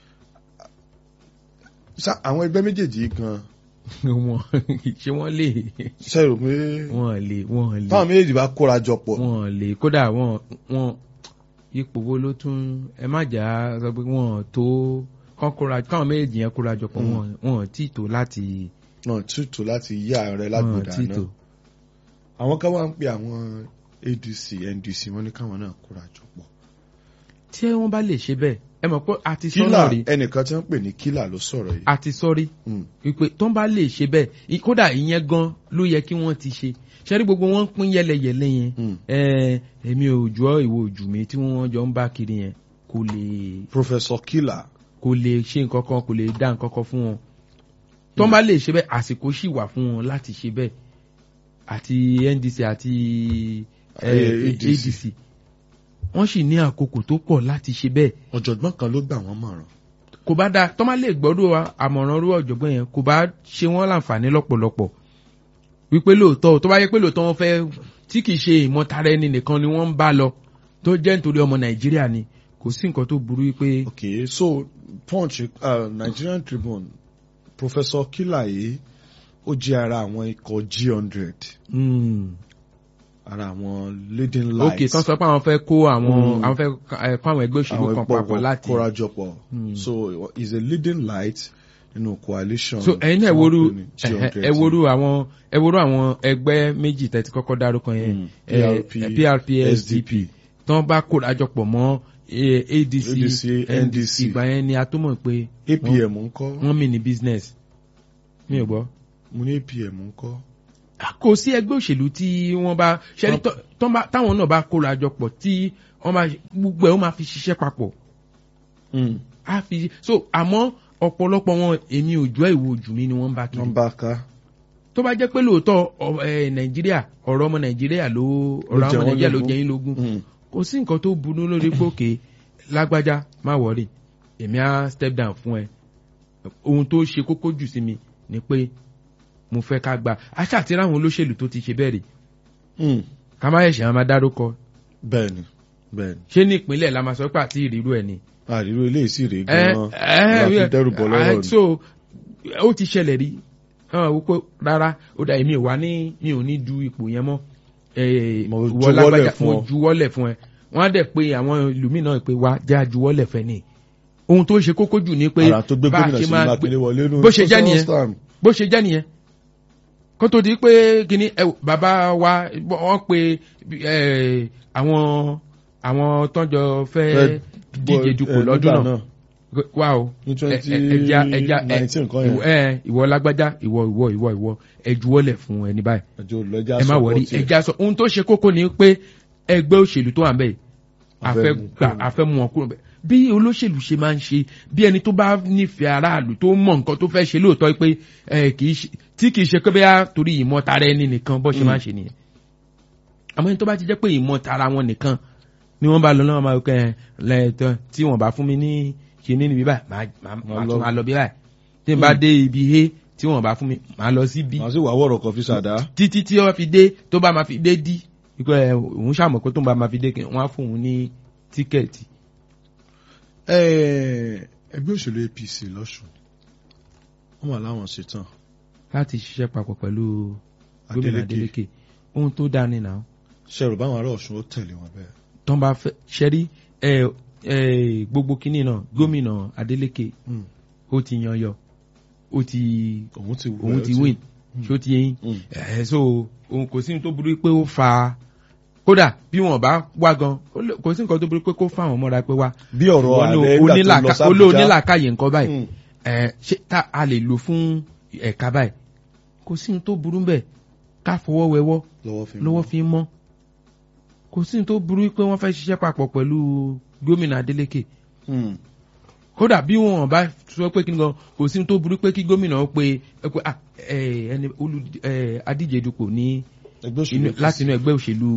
àwọn ẹgbẹ́ méjèèjì gan wọn ṣé wọn lè. ṣe rò pé. wọn lè wọn lè. táwọn méjèèjì bá kóra jọ pọ̀. wọn lè kódà wọn wọn ipò wo ló tún ẹ má jà á sọ pé wọn tó kán kóra káwọn méjèèjì yẹn kóra jọ pọ̀ wọn wọn tí tó láti. wọn tí tó láti yí ààrẹ lágbèdà náà àwọn kan wá ń pe àwọn ADC NDC wọn ní káwọn náà kóra jọ pọ̀. tí wọ́n bá lè ṣe bẹ́ẹ̀ ẹ mọ̀ pé àti sọ́nà kílà rí ẹnìkan tí wọ́n pè ní kílà ló sọ̀rọ̀ yìí. àti sọ́rí wípé tó ń bá lè ṣe bẹ́ẹ̀ kódà ìyẹn gan ló yẹ kí wọ́n ti ṣe ṣẹ́rí gbogbo wọn pín yẹlẹyẹlẹ yẹn èmi ò jù ọ́ ìwọ òjù mi tí wọ́n jọ ń bá kiri yẹn kò lè. Professor Kila. kò lè ṣe nǹkan kan kò lè dá nǹkan kan fún wọn tó ń bá lè ṣe bẹ́ẹ̀ àsìkò sì wà fún wọn láti ṣe bẹ́ẹ̀ àti NDC àti ADC wọ́n sì ní àkókò tó pọ̀ láti ṣe bẹ́ẹ̀. ọ̀jọ̀gbọ́n kan ló gbà wọ́n mọ̀ràn. kò bá dáa tọ́ máa lè gbọ́dọ̀ àmọ̀ràn rú ọ̀jọ̀gbọ́n yẹn kò bá ṣe wọ́n láǹfààní lọ́pọ̀lọpọ̀ wípé lóòótọ́ tó bá yẹ pé lóòótọ́ wọn fẹ́ tí kì í ṣe ìmọ̀tara ẹni nìkan ni wọ́n ń bá lọ tó jẹ́ nítorí ọmọ nàìjíríà ni kò sí nǹkan tó burú wípé. ok so punch uh, Nigerian Tribune Professor Kila yìí ó jẹ́ ara àwọn ikọ̀ G hundred. ara àwọn leading lights. ok tán sọ pé àwọn fẹ́ kó àwọn àwọn fẹ́ kó àwọn ẹgbẹ́ òṣèlú kan papọ̀ láti. àwọn kórajọpọ̀ so is a leading light nínú coalition. so ẹ̀yin náà ẹ̀wòrú ẹ̀wòrú àwọn ẹ̀wòrú àwọn ẹgbẹ́ méjì tẹ́tí kọ́kọ́ dárúkọ yẹn PRP SDP tán bá kórajọpọ̀ mọ́ ADC NDC ìgbà yẹn ni a tó mọ̀ pé. APM ńkọ́. wọ́n mi ní business mi ò gbọ́. mo ní APM ńkọ́. kò sí ẹgbẹ́ òṣèlú tí wọ́n bá ṣẹ́rí táwọn náà bá kóra jọ pọ̀ tí wọ́n bá gbogbo ẹ̀ ó máa fi ṣiṣẹ́ papọ̀. a fi so àmọ́ ọ̀pọ̀lọpọ̀ wọn èmi ò jọ ìwò ojú mi ni wọ́n bá kiri. wọ́n bá ká. tó bá jẹ́ pé lóòótọ́ nàìjíríà ọ̀rọ̀ ọmọ nàìjíríà ló ọ̀rọ̀ ọmọ nàìjíríà ló jẹ́ yín lógún kò sí nǹkan tó burú lórí pókè lágbájá má wọrí èmi á step down fún ẹ ohun tó ṣe kókó jù sí mi ni pé mo fẹ́ ká gba aṣá àti ráwọn olóṣèlú tó ti ṣe bẹ́ẹ̀ rí ká má ẹ̀ṣẹ̀ á máa dárúkọ. bẹ́ẹ̀ni bẹ́ẹ̀ni. ṣé ní ìpínlẹ̀ la máa sọ pé àti ìrírú ẹ̀ ni. àrírú ilé ìsì rèé gan-an láti dẹ́rù bọ́ lọ́rọ̀ ni. so ó ti ṣẹlẹ̀ rí wípé rárá ó dà èmi ò wá ní mi ò ní du ipò yẹn mọ́ mo juwọ́lẹ̀ fún ọ mo juwọ́lẹ̀ fún ẹ wọ́n á dẹ̀ pé àwọn ìlú mi náà pé wá jẹ́ àjuwọ́lẹ̀ fẹ́ ni ohun tó ṣe kókó jù ni pé ara tó gbé gómìnà sí mákindé wọlé nù bó ṣe jẹ́ nìyẹn bó ṣe jẹ́ nìyẹn kó tó di pé kíní bàbá wa wọ́n pe àwọn àwọn tọ́jọ́ fẹ́ díje dupò lọ́dún náà wá o ẹja ẹja ìwọ lágbájá ìwọ ìwọ ìwọ ìwọ ẹjuwọ́lẹ̀ fún ẹni báyìí ẹ má wọrí ẹja sọ ohun tó ṣe kókó ni pé ẹgbẹ́ òṣèlú tó wà ń bẹ̀ àfẹ́ gbà àfẹ́ mú wọn kúrò bẹ̀ bí olóṣèlú ṣe máa ń ṣe bí ẹni tó bá nífẹ̀ẹ́ aráàlú tó mọ̀ nǹkan tó fẹ́ ṣe lóòótọ́ pé tí kì í ṣe pé bẹ́ẹ̀ torí ìmọ̀ tara ẹni nìkan bọ́ ṣe máa ń ṣe nìyẹn àmọ́ ẹni tó bá ti jẹ́ pé ìmọ̀ tara wọn nìkan ni wọ́n bá lọ náà máa kẹ́ ẹ lẹ́ẹ̀tọ́ tí wọ́n bá fún mi ní ṣe ní níbí báyìí máa tún máa lọ bí báyìí tí n bá dé ibi he tí wọ́n bá fún mi máa lọ sí bí. màá sì wà wọ̀rọ̀ kan fi ṣàdá. títí tí wọ́n fi dé tó bá máa fi dé dí ikú ẹ òun ṣàmọ̀ pé tó bá máa fi dé wọ́n á fún òun ní tíkẹ́ẹ̀tì. ẹgbẹ́ òṣèlú apc lọ́sùn wọ́n wà láwọn ṣetán. láti ṣiṣẹ́ papọ̀ pẹ̀lú gómìnà adeleke ohun tó dáa ni náà. ṣẹ̀rù báwọn ará ọ̀ṣun ó tẹ̀lé wọn bẹ́ẹ̀. tó ń bá fẹ́ ṣẹ́rí gbogbo kínní náà gómìnà adeleke ó ti yan yọ ó ti òun ti win ṣó ti yẹn so òun kò sí ní tó burú pé ó fa kódà bí wọn bá wá gan kò sí nǹkan tó burú pé kó fáwọn mọ́ra pé wá. bí ọ̀rọ̀ ààrẹ ìgbà tó lọ sábùjá olóònílàkàyè nǹkan báyìí ṣé tá a lè lò fún ẹ̀ka báyìí kò sí ní tó burú bẹ́ẹ̀ ká fọwọ́ wẹwọ́ lọ́wọ́ fi mọ́ kò sí ní tó burú pé wọ́n fẹ́ ṣiṣẹ́ papọ̀ pẹ̀lú gómìnà adeleke kódà bí wọn bá sọ pé kí n gan kò sí ní tó burú pé kí gómìnà pe ẹni olú adíje dupò ní láti inú ẹgbẹ́ òṣèlú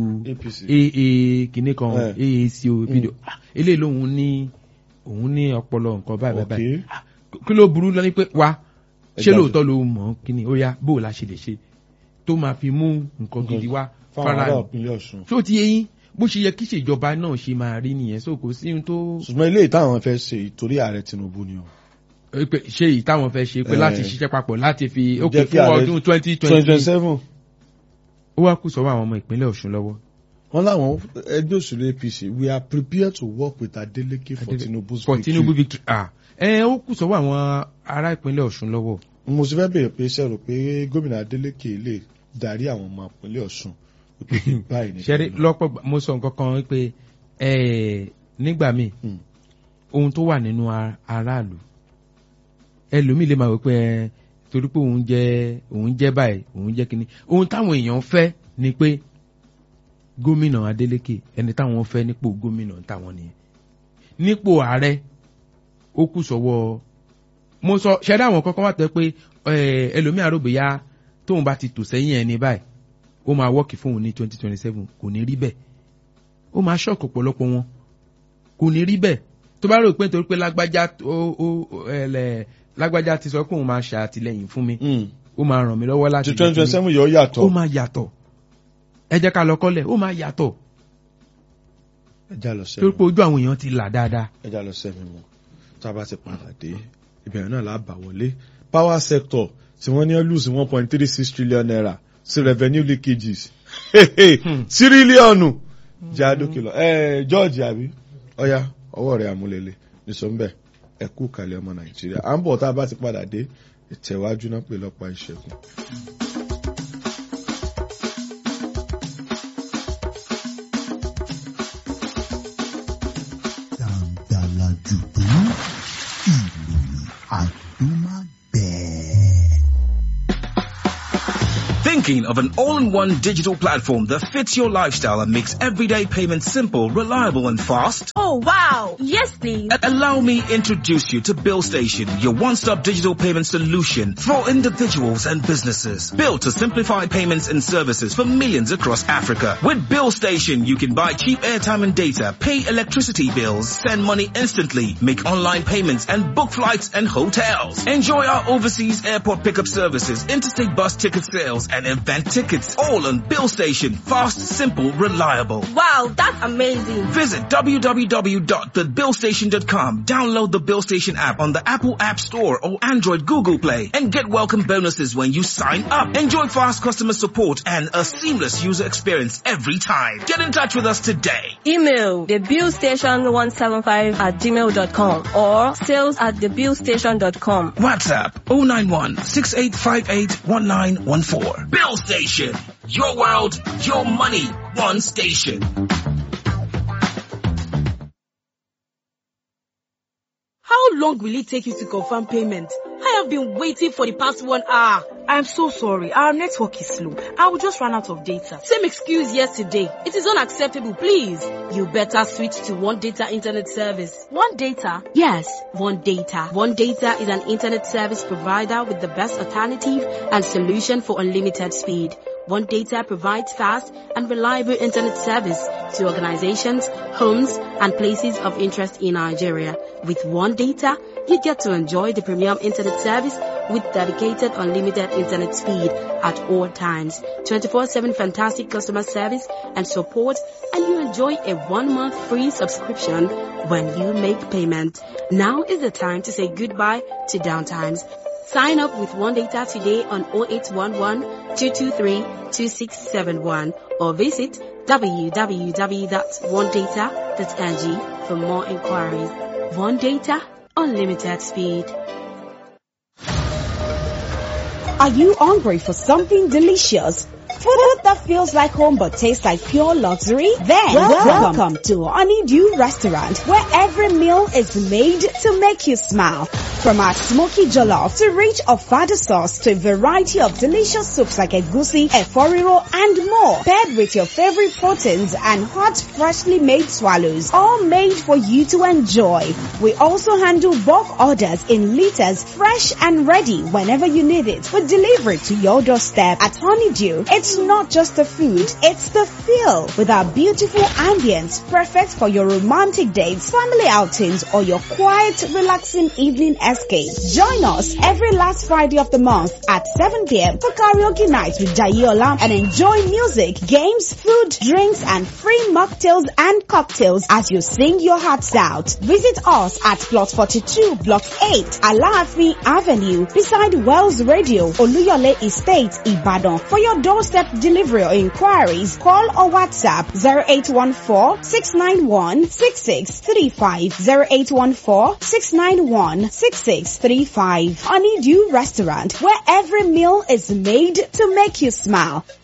aa kìíní kan aac opido eléyìí lòun ní òun ní ọpọlọ nǹkan báyìí báyìí kí ló burú lọ ní pé wá ṣé lóòótọ́ ló mọ̀ kí ni ó yá bó o la ṣe lè ṣe tó máa fi mú nǹkan gidi wá fara tó ti yẹ yín bó ṣe yẹ kí ìṣèjọba náà ṣe máa rí nìyẹn so kò sí ohun tó. ṣùgbọ́n ilé ìtàwọn fẹ́ ṣe ìtorí ààrẹ tinubu ni o. ṣé ìtàwọn fẹ́ ṣe pé láti ṣiṣẹ́ papọ̀ láti fi ó kè fún ọdún twenty twenty seven. ó wá kù sọ́wọ́ àwọn ọmọ ìpínlẹ̀ ọ̀ṣun lọ́wọ́. wọ́n láwọn ẹgbẹ́ òṣèlú apc we are prepared to work with adeleke for tinubu's for tinubu victory ah ẹ ó kù sọ́wọ́ àwọn ará ìpínlẹ̀ ọ̀ṣun lọ́wọ́. mo sì fẹ́ bèèrè pé sẹ́rò pé gómìnà adeleke lè darí àwọn ọmọ ìpínlẹ̀ ọ̀ṣun ṣẹ́rí lọ́pọ̀ mo sọ nǹkan kan pé nígbà míì ohun tó wà nínú aráàlú ẹlòmíì lè máa wọ pé torí pé òun jẹ òun jẹ báyìí òun jẹ kínní ohun táwọn èèyàn fẹ́ ni pé gómìnà adeleke ẹni táwọn fẹ́ nípò gómìnà táwọn nìyẹn nípò ààrẹ ó kù sọ́wọ́ mo sọ ṣẹ́rí àwọn kankan wà tẹ́ pé ẹlòmíì àròbìyá tóun bá ti tò sẹ́yìn ẹni báyìí ó máa wọ́ọ̀kì fún òun ní twenty twenty seven kò ní rí bẹ́ẹ̀ ó máa ṣọ́ọ̀kì ọ̀pọ̀lọpọ̀ wọn kò ní rí bẹ́ẹ̀ tó bá rò pé nítorí pé lágbájá ó ó ẹlẹ lágbájá ti sọ pé òun máa ṣàtìlẹ́yìn fún mi ó máa ràn mí lọ́wọ́ láti ti twenty twenty seven yóò yàtọ̀ ó máa yàtọ̀ ẹ jẹ́ ká lọ kọ́lẹ̀ ó máa yàtọ̀ ẹ já lọ sẹ́mi torí pé ojú àwọn èèyàn ti là dáadáa. ẹ já lọ sẹ́mi mọ́ tá a bá ti padà dé ìbẹ̀rẹ̀ náà là bá wọlé power sector tí wọ́n ní lose one point three six trillion naira sí revenue leakages tírílíọ̀nù jáde lọ ẹ george àbí ọ̀ya ọwọ́ rẹ̀ àmúlẹ̀lẹ̀ nìṣọ́nbẹ̀ ẹ kú kalẹ̀ ọmọ nàìjíríà à ń bọ̀ tá a bá ti padà dé ìtẹ̀wájú náà pè lọ́pàá ìṣẹ́gun. dàǹdàlà jùdú ìròyìn àdúmágbẹ̀ẹ́. Think Thinking of an all-in-one digital platform that fits your lifestyle and makes everyday payments simple, reliable and fast? Oh wow! Yes please! A- allow me introduce you to Bill Station, your one-stop digital payment solution for individuals and businesses. Built to simplify payments and services for millions across Africa. With Bill Station, you can buy cheap airtime and data, pay electricity bills, send money instantly, make online payments and book flights and hotels. Enjoy our overseas airport pickup services, interstate bus ticket sales and event tickets. All on Bill Station. Fast, simple, reliable. Wow, that's amazing! Visit www.thebillstation.com. Download the Bill Station app on the Apple App Store or Android Google Play and get welcome bonuses when you sign up. Enjoy fast customer support and a seamless user experience every time. Get in touch with us today. Email thebillstation175 at gmail.com or sales at thebillstation.com. WhatsApp 091 6858 1914. Bill Station. Your world, your money, one station. How long will it take you to confirm payment? I have been waiting for the past one hour. I'm so sorry. Our network is slow. I will just run out of data. Same excuse yesterday. It is unacceptable, please. You better switch to One Data Internet Service. One data? Yes, One Data. One Data is an internet service provider with the best alternative and solution for unlimited speed. One Data provides fast and reliable internet service to organizations, homes, and places of interest in Nigeria. With One Data, you get to enjoy the premium internet service with dedicated unlimited internet speed at all times, 24-7 fantastic customer service and support, and you enjoy a one-month free subscription when you make payment. Now is the time to say goodbye to downtimes. Sign up with One Data today on 0811 223 2671 or visit www.onedata.ng for more inquiries. One Data, unlimited speed. Are you hungry for something delicious? Food that feels like home but tastes like pure luxury? Then welcome, welcome to Honeydew Restaurant where every meal is made to make you smile. From our smoky jollof to rich ofada sauce to a variety of delicious soups like egusi, eforiro and more. Paired with your favorite proteins and hot freshly made swallows. All made for you to enjoy. We also handle bulk orders in liters fresh and ready whenever you need it. We deliver it to your doorstep at Honeydew. It's not just the food, it's the feel with our beautiful ambience perfect for your romantic dates, family outings or your quiet relaxing evening escape. Join us every last Friday of the month at 7 p.m. for karaoke night with Jayola and enjoy music, games, food, drinks and free mocktails and cocktails as you sing your hearts out. Visit us at plot 42 block 8 Alaafin Avenue beside Wells Radio Oluyole Estate Ibadan for your doorstep delivery or inquiries call or WhatsApp 0814-691-6635 0814-691-6635 Honeydew Restaurant where every meal is made to make you smile.